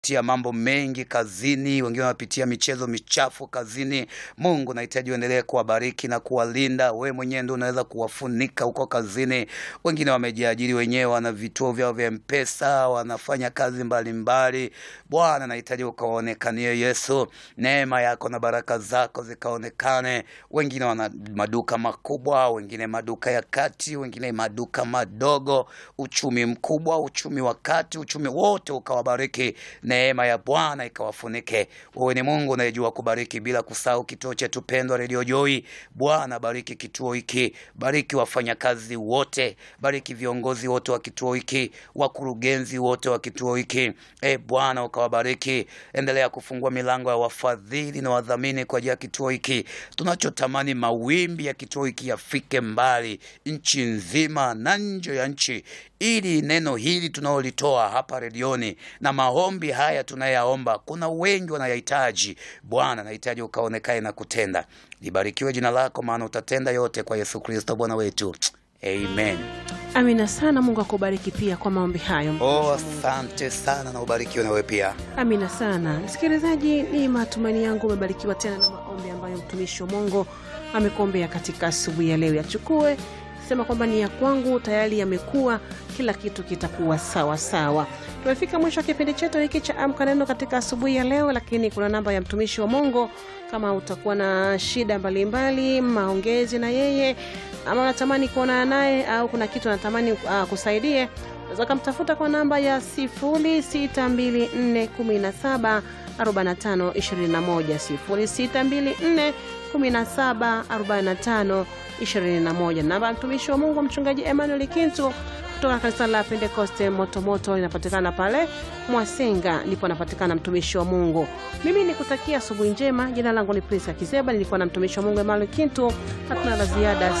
tia mambo mengi kazini, wengine wanapitia michezo michafu kazini. Mungu nahitaji uendelee kuwabariki na kuwalinda. Wewe mwenyewe ndio unaweza kuwafunika huko kazini. Wengine wamejiajiri wenyewe, wana vituo vyao vya Mpesa, wanafanya kazi mbalimbali. Bwana, nahitaji ukawaonekanie Yesu, neema yako na baraka zako zikaonekane. Wengine wana maduka makubwa, wengine maduka ya kati, wengine maduka madogo, uchumi mkubwa, uchumi wa kati, uchumi wote ukawabariki neema ya Bwana ikawafunike. Wewe ni Mungu unayejua kubariki, bila kusahau kituo chetu pendwa Radio Joy. Bwana, bariki kituo hiki, bariki wafanyakazi wote, bariki viongozi wote wa kituo hiki, wakurugenzi wote wa kituo hiki. E Bwana, ukawabariki. Endelea kufungua milango ya wafadhili na wadhamini kwa ajili ya kituo hiki. Tunachotamani mawimbi ya kituo hiki yafike mbali, nchi nzima na nje ya nchi, ili neno hili tunaolitoa hapa redioni na maombi haya tunayaomba, kuna wengi wanayahitaji. Bwana, nahitaji ukaonekae na kutenda. Libarikiwe jina lako, maana utatenda yote kwa Yesu Kristo Bwana wetu, amen. Amina sana. Mungu akubariki pia kwa maombi hayo. Oh, asante sana na ubarikiwe nawe pia. Amina sana msikilizaji, ni matumaini yangu umebarikiwa tena na maombi ambayo mtumishi wa Mungu amekuombea katika asubuhi ya leo. Yachukue sema kwamba ni ya kwangu tayari yamekuwa, kila kitu kitakuwa sawa sawa. Tumefika mwisho wa kipindi chetu hiki cha Amka Neno katika asubuhi ya leo, lakini kuna namba ya mtumishi wa Mungu kama utakuwa na shida mbalimbali, maongezi na yeye ama unatamani kuonana naye au kuna kitu anatamani uh, kusaidie unaweza ukamtafuta kwa namba ya 0624174521 0624174521. Namba ya mtumishi wa Mungu mchungaji Emmanuel Kintu kutoka kanisa la Pentekoste Motomoto linapatikana pale Mwasenga, ndipo anapatikana mtumishi wa Mungu. Mimi nikutakia asubuhi njema. Jina langu ni Priska Kiseba, nilikuwa na mtumishi wa Mungu Emmanuel Kintu. Hatuna la ziada.